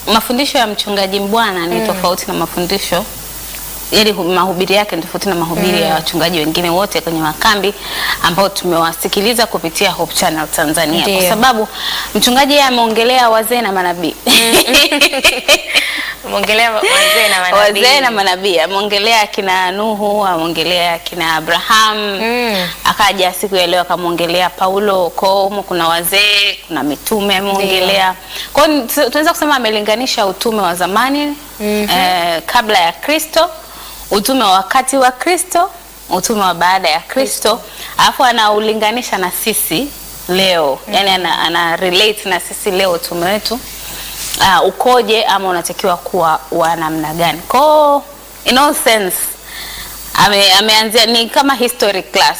mafundisho ya mchungaji Mbwana ni tofauti na mafundisho yaani hu- mahubiri yake ni tofauti na mahubiri ya wachungaji wengine wote kwenye makambi ambao tumewasikiliza kupitia Hope Channel Tanzania, Ndiyo. kwa sababu mchungaji yeye ameongelea wazee na manabii Mwongelea wazee na manabii. wazee na manabii ameongelea akina Nuhu, ameongelea akina Abraham Mm. akaja siku ya leo akamwongelea Paulo. Kwa hiyo humo kuna wazee, kuna mitume ameongelea. Kwa hiyo tu- tunaweza kusema amelinganisha utume wa zamani eh, kabla ya Kristo, utume wa wakati wa Kristo, utume wa baada ya Kristo, alafu anaulinganisha na sisi leo, yani ana, ana relate na sisi leo utume wetu uh, ukoje ama unatakiwa kuwa wa namna gani. Kwa hiyo in all sense ame, ameanzia ni kama history class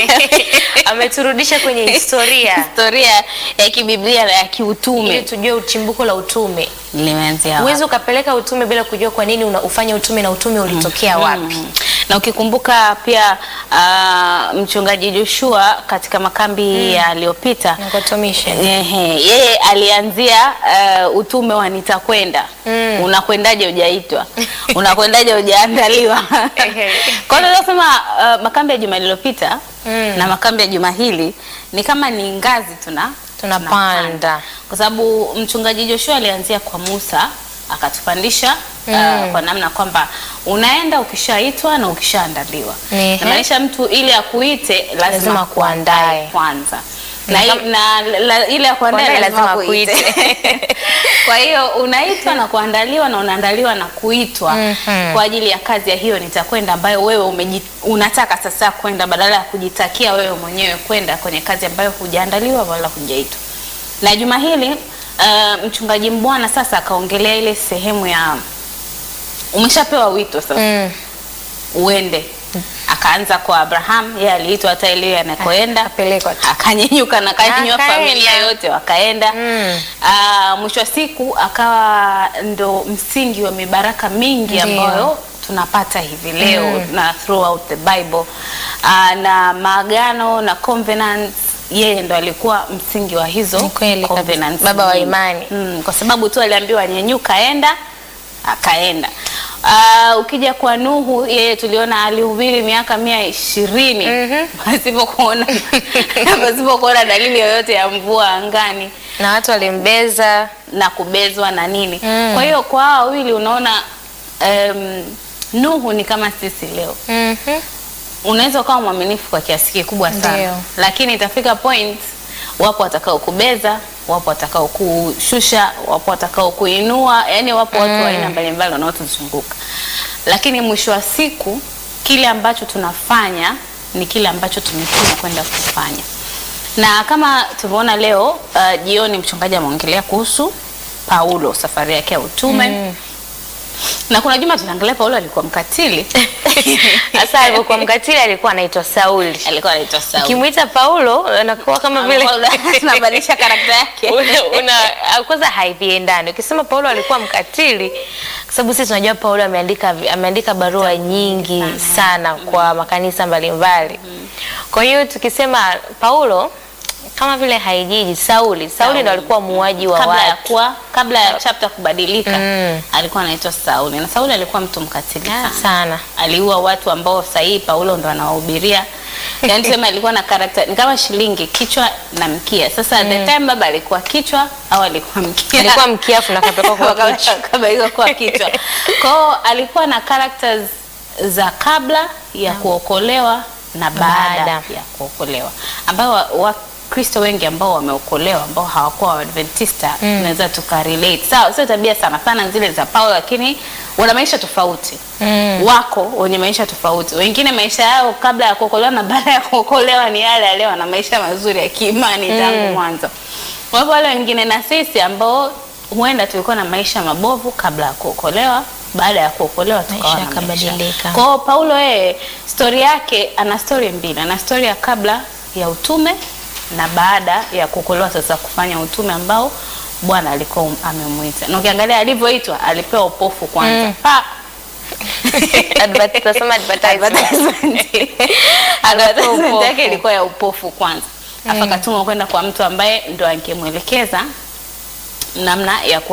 Ameturudisha kwenye historia historia ya kibiblia na ya ili kiutume tujue uchimbuko la utume. limeanzia wapi. Huwezi ukapeleka utume bila kujua kwa nini unaufanya utume na utume ulitokea wapi. Mm. Na ukikumbuka pia uh, mchungaji Joshua katika makambi yaliyopita Ngoto Mission. Ehe, yeye alianzia uh, utume wa nitakwenda. Mm. Unakwendaje hujaitwa? Unakwendaje hujaandaliwa? Ehe. Kwa hiyo tunasema uh, makambi ya juma lililopita Mm. na makambi ya juma hili ni kama ni ngazi tuna Tunapanda. kwa sababu mchungaji Joshua alianzia kwa Musa akatupandisha Mm. uh, kwa namna kwamba unaenda ukishaitwa na ukishaandaliwa. Ehe. Inamaanisha mtu ili akuite lazima, Lazima akuandae akuandae. kwanza Ni na, kama- na la, ile ya kuandae Kuandae lazima lazima akuite. Kwa hiyo unaitwa na kuandaliwa na unaandaliwa na kuitwa Mhm. kwa ajili ya kazi ya hiyo nitakwenda, ambayo wewe umeji, unataka sasa kwenda badala ya kujitakia wewe mwenyewe kwenda kwenye kazi ambayo hujaandaliwa wala hujaitwa. Na juma hili uh, mchungaji Mbwana sasa akaongelea ile sehemu ya umeshapewa wito sasa Mm. uende. Akaanza kwa Abraham, yeye aliitwa hata ile anakoenda Akapelekwa tu. akanyanyuka na kanyanyua Akaenda. familia yote wakaenda. Mm. Ah, mwisho wa siku akawa ndo msingi wa mibaraka mingi Ndiyo. ambayo tunapata hivi leo na throughout the Bible. Ah, na maagano na covenants yeye ndo alikuwa msingi wa hizo Ni kweli kabisa. covenants Baba wa nyingi. imani. Mm, kwa sababu tu aliambiwa nyenyuka, enda akaenda. Uh, ukija kwa Nuhu yeye tuliona alihubiri miaka mia ishirini Mhm. pasipo kuona pasipo kuona dalili yoyote ya mvua angani Na watu walimbeza. na kubezwa na nini. Mm. Kwa hiyo kwa hao wawili unaona um, Nuhu ni kama sisi leo Mhm. unaweza ukawa mwaminifu kwa kiasi kikubwa sana Ndio. lakini itafika point wapo watakao kubeza wapo watakao kushusha wapo watakao kuinua yani wapo watu wa aina mbalimbali wanaotuzunguka lakini mwisho wa siku kile ambacho tunafanya ni kile ambacho tumetumwa kwenda kufanya na kama tumeona leo uh, jioni mchungaji ameongelea kuhusu Paulo safari yake ya utume Mm. na kuna juma tunaangalia Paulo alikuwa mkatili Sasa alipokuwa mkatili alikuwa anaitwa Sauli. alikuwa anaitwa Sauli Ukimwita Paulo anakuwa kama vile tunabadilisha karakta yake una, una, kwanza haiviendani. Ukisema Paulo alikuwa mkatili, kwa sababu sisi tunajua Paulo ameandika ameandika barua nyingi sana kwa makanisa mbalimbali. Kwa hiyo tukisema Paulo kama vile haijiji Sauli, Sauli ndo alikuwa muuaji wa kabla ya watu. kuwa kabla ya chapter kubadilika Mm. alikuwa anaitwa Sauli na Sauli alikuwa mtu mkatili Ah, sana. sana. aliua watu ambao sahihi Paulo ndo anawahubiria yaani tuseme alikuwa na karakta ni kama shilingi kichwa na mkia sasa at the time baba alikuwa kichwa au alikuwa mkia Alikuwa mkiafu na kapelekwa kwa Wakaba- kichwa. wakabaiwa kwa kichwa kwao alikuwa na characters za kabla ya kuokolewa na baada Baada. ya kuokolewa ambao wa- Wakristo wengi ambao wameokolewa ambao hawakuwa Waadventista Mm. tunaweza tukarelate. Sawa, sio tabia sana sana zile za Paulo, lakini wana maisha tofauti Mm. wako wenye maisha tofauti. Wengine maisha yao kabla ya kuokolewa na baada ya kuokolewa ni yale yale, wana maisha mazuri ya kiimani tangu mwanzo. Kwa hivyo wale wengine na sisi ambao huenda tulikuwa na maisha mabovu kabla ya kuokolewa, baada ya kuokolewa tukawa Maisha na maisha. yakabadilika. Kwa hiyo Paulo yeye stori yake ana stori mbili, ana stori ya kabla ya utume na baada ya kuokolewa sasa kufanya utume ambao Bwana alikuwa um- amemwita. Na ukiangalia alivyoitwa alipewa upofu kwanza. Mm. Pa, Advert- tunasema advertisement. advertisement advertisement upofu. yake ilikuwa ya upofu kwanza afa Mm. akatumwa kwenda kwa mtu ambaye ndo angemwelekeza namna ya ku